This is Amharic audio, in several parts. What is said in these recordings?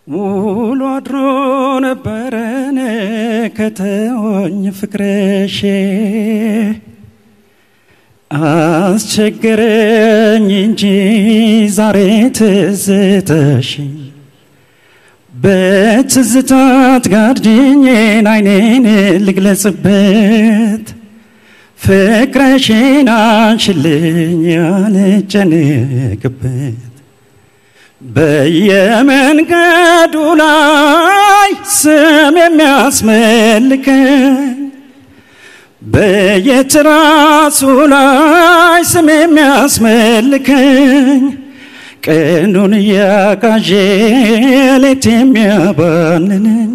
ውሎ አድሮ ነበረን ከተወኝ ፍቅረሼ አስቸገረኝ እንጂ ዛሬ ትዝተሽ በትዝታት ጋርድኜን አይኔን ልግለጽበት ፍቅረሽን አንሽልኝ ያልጨንቅበት በየመንገዱ ላይ ስም የሚያስመልከኝ በየትራሱ ላይ ስም የሚያስመልከኝ ቀኑን እያቃዤ ሌት የሚያባንነኝ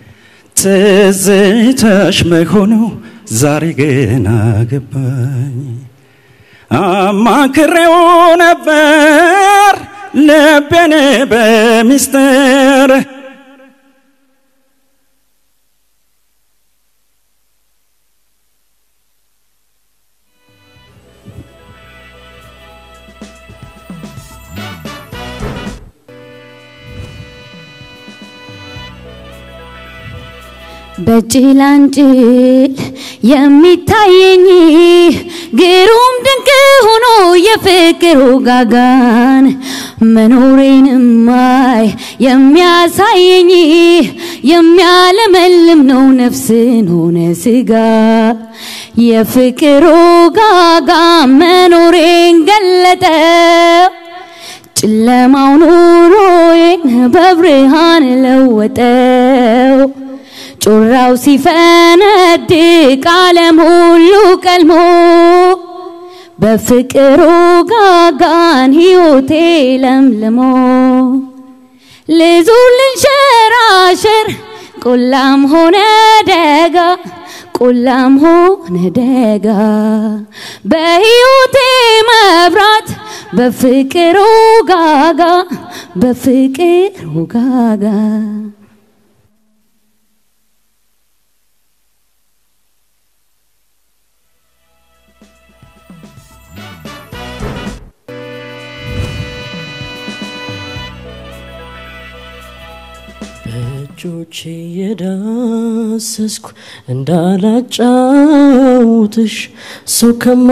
ትዝታሽ መሆኑ ዛሬ ገና ገባኝ። አማክሬው ነበር ልቤን በሚስጥር በጭላንጭል የሚታየኝ ግሩም ድንቅ ሆኖ የፍቅር ውጋጋን መኖሬንማይ የሚያሳየኝ የሚያለመልም ነው ነፍስን ሆነ ስጋ የፍቅር ውጋጋ መኖሬን ገለጠው ጨለማው ኑሮዬን በብርሃን ለወጠው ጮራው ሲፈነድቅ ዓለም ሁሉ ቀልሞ በፍቅሩ ጋጋን ሕይወቴ ለምልሞ ልዙር ልንሸራሸር ቆላም ሆነ ደጋ ቆላም ሆነ ደጋ በሕይወቴ መብራት በፍቅሩ ጋጋ በፍቅሩ ጋጋ በእጆቼ የዳሰስኩ እንዳላጫውትሽ ሰው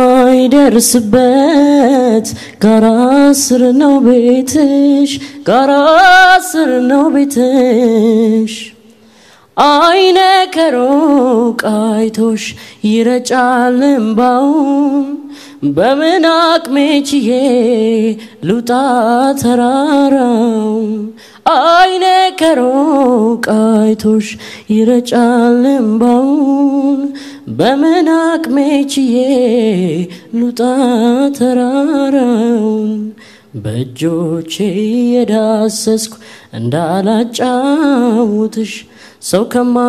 ከማይደርስበት ጋራ ስር ነው ቤትሽ፣ ጋራ ስር ነው ቤትሽ። አይነ ከሩቅ አይቶሽ ይረጫል እምባውን በምን አቅሜ ችዬ ልውጣ ተራራው አይነ ከሩቅ አይቶሽ ይረጫል እምባውን በምን አቅሜ ችዬ ልውጣ ተራራውን በእጆቼ የዳሰስኩ እንዳላጫውትሽ ሰው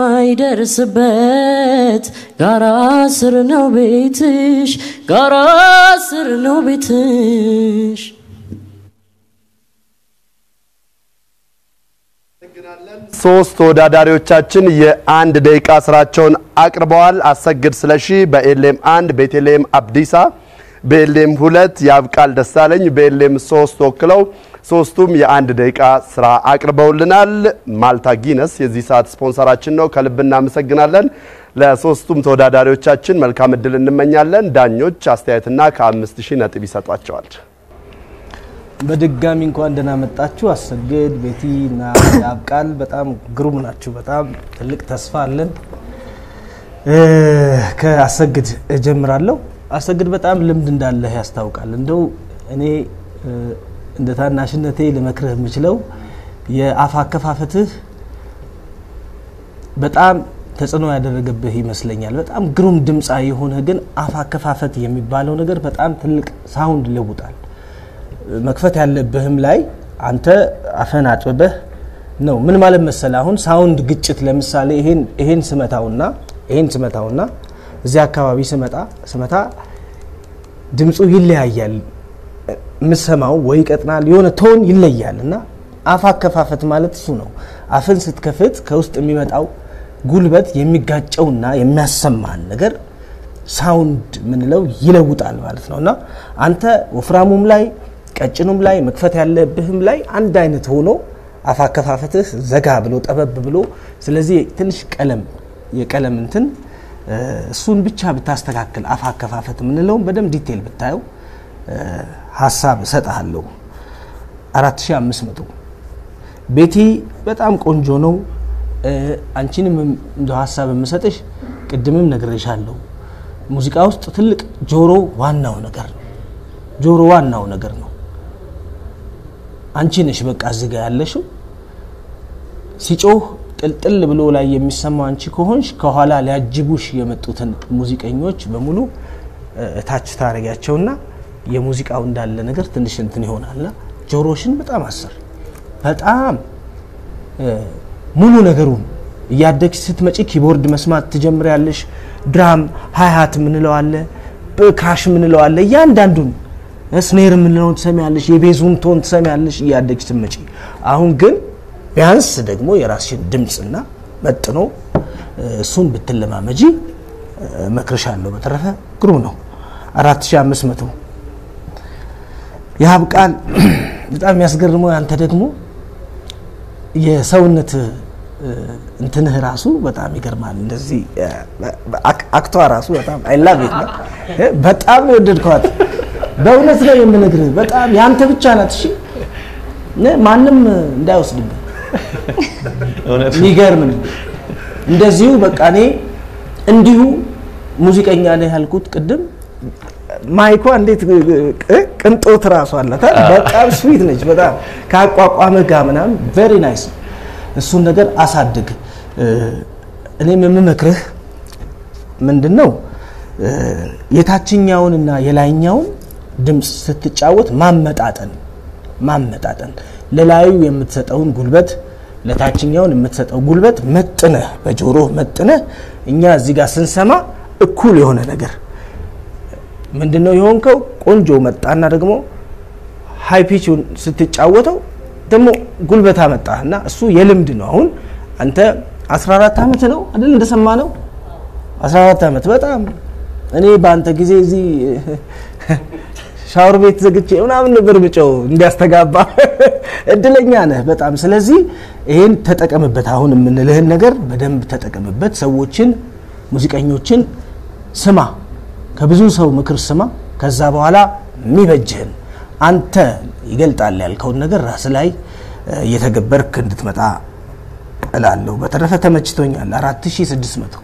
ከማይደርስበት ጋራ ስር ነው ቤትሽ፣ ጋራ ስር ነው ቤትሽ። ሶስት ተወዳዳሪዎቻችን የአንድ ደቂቃ ስራቸውን አቅርበዋል። አሰግድ ስለሺ በኤልኤም አንድ፣ ቤተልሔም አብዲሳ በኤልኤም ሁለት፣ ያብቃል ደሳለኝ በኤልኤም ሶስት ወክለው ሶስቱም የአንድ ደቂቃ ስራ አቅርበውልናል። ማልታ ጊነስ የዚህ ሰዓት ስፖንሰራችን ነው። ከልብ እናመሰግናለን። ለሶስቱም ተወዳዳሪዎቻችን መልካም እድል እንመኛለን። ዳኞች አስተያየትና ከአምስት ሺህ ነጥብ ይሰጧቸዋል። በድጋሚ እንኳን ደህና መጣችሁ። አሰግድ ቤቲ እና ያብቃል በጣም ግሩም ናችሁ። በጣም ትልቅ ተስፋ አለን። ከአሰግድ እጀምራለሁ። አሰግድ በጣም ልምድ እንዳለህ ያስታውቃል። እንደው እኔ እንደ ታናሽነቴ ልመክርህ የምችለው የአፍ አከፋፈትህ በጣም ተጽዕኖ ያደረገብህ ይመስለኛል። በጣም ግሩም ድምፃ የሆነ ግን አፍ አከፋፈት የሚባለው ነገር በጣም ትልቅ ሳውንድ ይለውጣል። መክፈት ያለብህም ላይ አንተ አፈን አጥብበህ ነው። ምን ማለት መሰለ አሁን ሳውንድ ግጭት ለምሳሌ ይሄን ይሄን ስመታውና ይሄን ስመታውና እዚህ አካባቢ ስመጣ ስመታ ድምፁ ይለያያል። የምሰማው ወይ ይቀጥናል፣ የሆነ ቶን ይለያል እና አፍ አከፋፈት ማለት እሱ ነው። አፍን ስትከፍት ከውስጥ የሚመጣው ጉልበት የሚጋጨውና የሚያሰማን ነገር ሳውንድ ምንለው ይለውጣል ማለት ነው እና አንተ ወፍራሙም ላይ ቀጭኑም ላይ መክፈት ያለብህም ላይ አንድ አይነት ሆኖ አፍ አከፋፈትህ ዘጋ ብሎ ጠበብ ብሎ ስለዚህ ትንሽ ቀለም የቀለም እንትን እ፣ እሱን ብቻ ብታስተካክል አፍ አከፋፈት የምንለውን በደንብ ዲቴል ብታየው እ፣ ሀሳብ እሰጥሃለሁ 4500 ቤቲ በጣም ቆንጆ ነው እ፣ አንቺንም እንደ ሀሳብ የምሰጥሽ ቅድምም ነግሬሻለሁ ሙዚቃ ውስጥ ትልቅ ጆሮ ዋናው ነገር ነው ጆሮ ዋናው ነገር ነው አንቺ ነሽ በቃ እዚህ ጋር ያለሽው ሲጮህ ጥልጥል ብሎ ላይ የሚሰማው አንቺ ከሆንሽ ከኋላ ሊያጅቡሽ የመጡትን ሙዚቀኞች በሙሉ እ፣ እታች ታረጊያቸውና የሙዚቃው እንዳለ ነገር ትንሽ እንትን ይሆናልና ጆሮሽን በጣም አስር በጣም እ፣ ሙሉ ነገሩን እያደግሽ ስትመጪ ኪቦርድ መስማት ትጀምሪያለሽ። ድራም ሃይሃት የምንለው አለ፣ ክራሽ የምንለው አለ። እያንዳንዱን ስኔር የምንለውን ትሰሚያለሽ፣ የቤዙን ቶን ትሰሚያለሽ እያደግሽ ስትመጪ። አሁን ግን ቢያንስ ደግሞ የራስሽን ድምፅና መጥኖ እ፣ እሱን ብትለማመጂ እ፣ እመክርሻለሁ። በተረፈ ግሩም ነው። 4500 የሀብ ቃል በጣም የሚያስገርመው ያንተ ደግሞ የሰውነት እ፣ እንትንህ ራሱ በጣም ይገርማል። እንደዚህ እ፣ አክ- አክቷ ራሱ በጣም አይላቭ ነው። በጣም ነው የወደድከዋት። በእውነት ነው የምነግርህ። በጣም ያንተ ብቻ ናት። እሺ እ፣ ማንም እንዳይወስድብህ የሚገርም ነው። እንደዚሁ በቃ እኔ እንዲሁ ሙዚቀኛ ነህ ያልኩት ቅድም ማይኳ እንዴት እ፣ ቅንጦት ራሱ አላት አይደል? በጣም ስዊት ነች። በጣም ከአቋቋምህ ጋር ምናምን ቬሪ ናይስ። እሱን ነገር አሳድግ። እ፣ እኔም የምመክርህ ምንድን ነው እ፣ የታችኛውንና የላይኛውን ድምፅ ስትጫወት ማመጣጠን ማመጣጠን ለላዩ የምትሰጠውን ጉልበት ለታችኛውን የምትሰጠው ጉልበት መጥነህ በጆሮ መጥነህ እኛ እዚህ ጋር ስንሰማ እኩል የሆነ ነገር ምንድን ነው የሆንከው? ቆንጆ መጣና ደግሞ ሃይ ፒቹን ስትጫወተው ደግሞ ጉልበት አመጣህ እና እሱ የልምድ ነው። አሁን አንተ 14 ዓመት ነው አይደል? እንደሰማ ነው 14 ዓመት በጣም እኔ በአንተ ጊዜ እዚህ ሻወር ቤት ዘግቼ ምናምን ነበር ብጨው እንዲያስተጋባ። እድለኛ ነህ በጣም። ስለዚህ ይሄን ተጠቀምበት። አሁን የምንልህን ነገር በደንብ ተጠቀምበት። ሰዎችን፣ ሙዚቀኞችን ስማ፣ ከብዙ ሰው ምክር ስማ። ከዛ በኋላ የሚበጅህን አንተ ይገልጣል ያልከውን ነገር ራስ ላይ እ፣ እየተገበርክ እንድትመጣ እላለሁ። በተረፈ ተመችቶኛል። 4600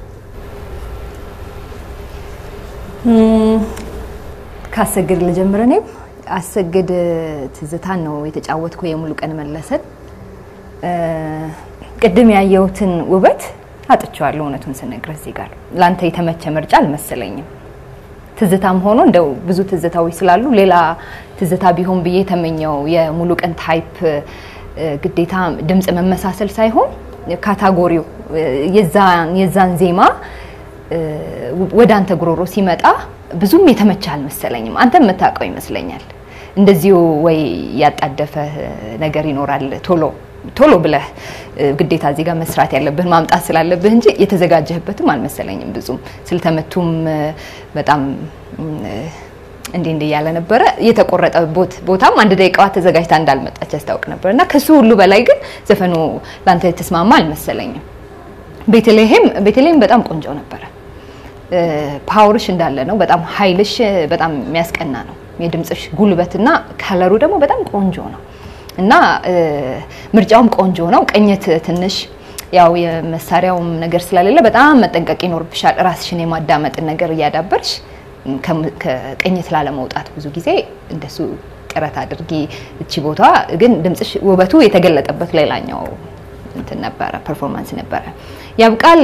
ካሰግድ ልጀምር። እኔም አሰግድ ትዝታን ነው የተጫወትኩ የሙሉ ቀን መለሰን። እ፣ ቅድም ያየሁትን ውበት አጥቼዋለሁ። እውነቱን ስነግርህ እዚህ ጋር ለአንተ የተመቸ ምርጫ አልመሰለኝም። ትዝታም ሆኖ እንደው ብዙ ትዝታዎች ስላሉ ሌላ ትዝታ ቢሆን ብዬ ተመኘው። የሙሉ ቀን ታይፕ እ፣ ግዴታ ድምፅ መመሳሰል ሳይሆን ካታጎሪው እ፣ የዛን የዛን ዜማ እ፣ ወደ አንተ ጉሮሮ ሲመጣ ብዙም የተመቸ አልመሰለኝም። አንተ የምታውቀው ይመስለኛል። እንደዚሁ ወይ ያጣደፈ ነገር ይኖራል ቶሎ ቶሎ ብለህ እ፣ ግዴታ እዚህ ጋር መስራት ያለብህን ማምጣት ስላለብህ እንጂ የተዘጋጀህበትም አልመሰለኝም። ብዙም ስልተመቱም እ፣ በጣም እ፣ እንዲህ እንዲህ እያለ ነበረ። የተቆረጠ ቦት ቦታም አንድ ደቂቃዋ ተዘጋጅታ እንዳልመጣች ያስታውቅ ነበር እና ከሱ ሁሉ በላይ ግን ዘፈኑ ለአንተ የተስማማ አልመሰለኝም። ቤተልሔም ቤተልሔም በጣም ቆንጆ ነበረ። እ፣ ፓወርሽ እንዳለ ነው። በጣም ኃይልሽ እ፣ በጣም የሚያስቀና ነው። የድምፅሽ ጉልበትና ከለሩ ደግሞ በጣም ቆንጆ ነው እና እ፣ ምርጫውም ቆንጆ ነው። ቅኝት ትንሽ ያው የመሳሪያውም ነገር ስለሌለ በጣም መጠንቀቅ ይኖርብሻል። ራስሽን የማዳመጥን ነገር እያዳበርሽ ከም- ከቅኝት ላለመውጣት ብዙ ጊዜ እንደሱ ጥረት አድርጊ። እቺ ቦታ ግን ድምፅሽ ውበቱ የተገለጠበት ሌላኛው እንትን ነበረ፣ ፐርፎርማንስ ነበረ። ያብቃል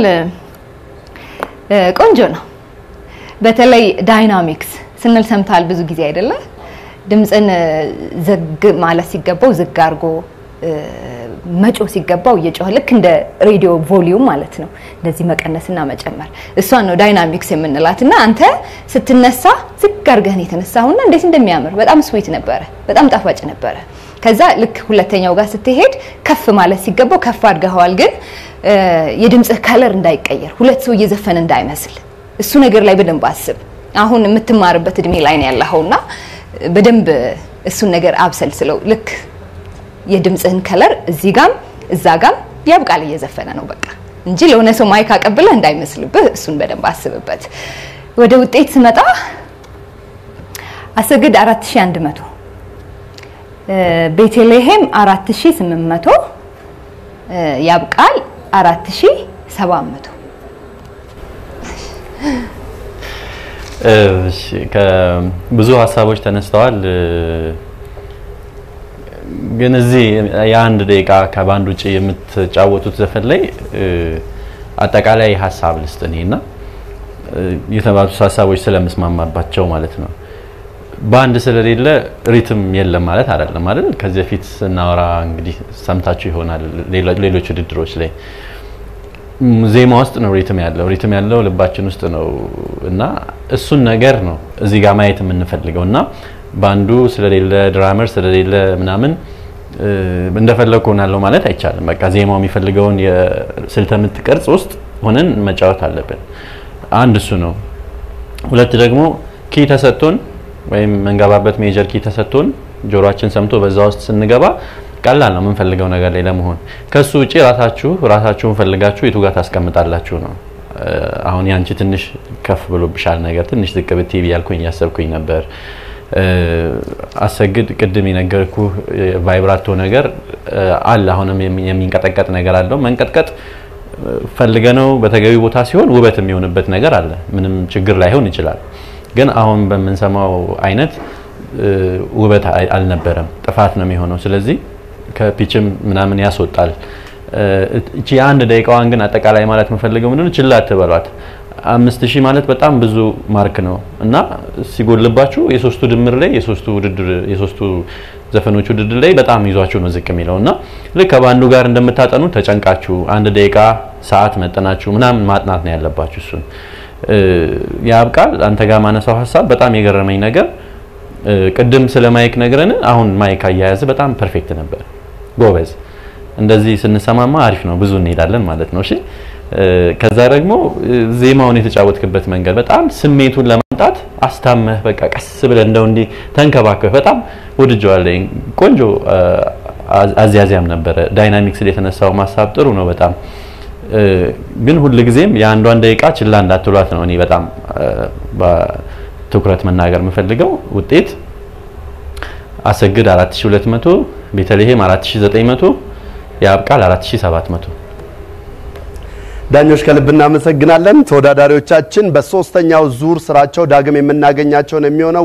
እ፣ ቆንጆ ነው። በተለይ ዳይናሚክስ ስንል ሰምታል ብዙ ጊዜ አይደለ? ድምፅን እ፣ ዘግ ማለት ሲገባው ዝግ አድርጎ እ፣ መጮ ሲገባው እየጮኸ ልክ እንደ ሬዲዮ ቮሊዩም ማለት ነው። እንደዚህ መቀነስና መጨመር እሷን ነው ዳይናሚክስ የምንላት። እና አንተ ስትነሳ ዝግ አድርገህን የተነሳሁና እንዴት እንደሚያምር በጣም ስዊት ነበረ፣ በጣም ጣፋጭ ነበረ። ከዛ ልክ ሁለተኛው ጋር ስትሄድ ከፍ ማለት ሲገባው ከፍ አድርገኸዋል። ግን እ፣ የድምፅህ ከለር እንዳይቀየር ሁለት ሰው እየዘፈነ እንዳይመስል እሱ ነገር ላይ በደንብ አስብ። አሁን የምትማርበት እድሜ ላይ ነው ያለኸውና በደንብ እሱን ነገር አብሰል ስለው ልክ የድምፅህን ከለር እዚህ ጋም እዛ ጋም ያብቃል እየዘፈነ ነው በቃ እንጂ ለሆነ ሰው ማይክ አቀብለህ እንዳይመስልብህ። እሱን በደንብ አስብበት። ወደ ውጤት ስመጣ አሰግድ 4100 ቤተልሔም 4800 ያብቃል 4700 እሺ ከብዙ ሀሳቦች ተነስተዋል። ግን እዚህ የአንድ ደቂቃ ከባንድ ውጭ የምትጫወቱት ዘፈን ላይ አጠቃላይ ሀሳብ ልስጥ እኔ እና የተባሉት ሀሳቦች ስለምስማማባቸው ማለት ነው። ባንድ ስለሌለ ሪትም የለም ማለት አይደለም አይደል? ከዚህ በፊት ስናወራ እንግዲህ ሰምታችሁ ይሆናል ሌሎች ውድድሮች ላይ ዜማ ውስጥ ነው ሪትም ያለው። ሪትም ያለው ልባችን ውስጥ ነው እና እሱን ነገር ነው እዚህ ጋር ማየት የምንፈልገው እና ባንዱ ስለሌለ ድራመር ስለሌለ ምናምን እንደፈለግኩ ሆናለሁ ማለት አይቻልም። በቃ ዜማው የሚፈልገውን የስልተ ምት ቅርጽ ውስጥ ሆነን መጫወት አለብን። አንድ እሱ ነው። ሁለት ደግሞ ኪ ተሰጥቶን ወይም መንገባበት ሜጀር ኪ ተሰጥቶን ጆሮአችን ሰምቶ በዛ ውስጥ ስንገባ ቀላል ነው የምንፈልገው ነገር ላይ ለመሆን። ከሱ ውጪ ራሳችሁ ራሳችሁን ፈልጋችሁ የቱ ጋር ታስቀምጣላችሁ ነው። አሁን ያንቺ ትንሽ ከፍ ብሎብሻል ነገር ትንሽ ዝቅ ብትይ ብያልኩኝ እያሰብኩኝ ነበር። አሰግድ ቅድም የነገርኩ ቫይብራቶ ነገር አለ። አሁንም የሚንቀጠቀጥ ነገር አለው። መንቀጥቀጥ ፈልገ ነው በተገቢ ቦታ ሲሆን ውበት የሚሆንበት ነገር አለ። ምንም ችግር ላይሆን ይችላል። ግን አሁን በምንሰማው አይነት ውበት አልነበረም፣ ጥፋት ነው የሚሆነው። ስለዚህ ከፒችም ምናምን ያስወጣል። እቺ የአንድ ደቂቃዋን ግን አጠቃላይ ማለት የምፈልገው ምንድነው ችላ አትበሏት። አምስት ሺህ ማለት በጣም ብዙ ማርክ ነው እና ሲጎልባችሁ የሶስቱ ድምር ላይ የሶስቱ ውድድር የሶስቱ ዘፈኖች ውድድር ላይ በጣም ይዟችሁ ነው ዝቅ የሚለው እና ልክ ከባንዱ ጋር እንደምታጠኑ ተጨንቃችሁ አንድ ደቂቃ ሰዓት መጠናችሁ ምናምን ማጥናት ነው ያለባችሁ። እሱን ያብቃል። አንተ ጋር ማነሳው ሀሳብ በጣም የገረመኝ ነገር ቅድም ስለ ማይክ ነግረን አሁን ማይክ አያያዝ በጣም ፐርፌክት ነበር። ጎበዝ። እንደዚህ ስንሰማማ አሪፍ ነው፣ ብዙ እንሄዳለን ማለት ነው። እሺ ከዛ ደግሞ ዜማውን የተጫወትክበት መንገድ በጣም ስሜቱን ለማምጣት አስታመህ በቃ ቀስ ብለህ እንደው እንዲህ ተንከባከህ በጣም ወድጀዋለሁ። ቆንጆ አዝያዚያም ነበረ። ዳይናሚክስ ላይ የተነሳው ሀሳብ ጥሩ ነው በጣም ግን ሁልጊዜም የአንዷን ደቂቃ ችላ እንዳትሏት ነው እኔ በጣም ትኩረት መናገር የምፈልገው። ውጤት አሰግድ 4200፣ ቤተልሔም 4900፣ ያብቃል 4700። ዳኞች ከልብ እናመሰግናለን። ተወዳዳሪዎቻችን በሶስተኛው ዙር ስራቸው ዳግም የምናገኛቸውን የሚሆነው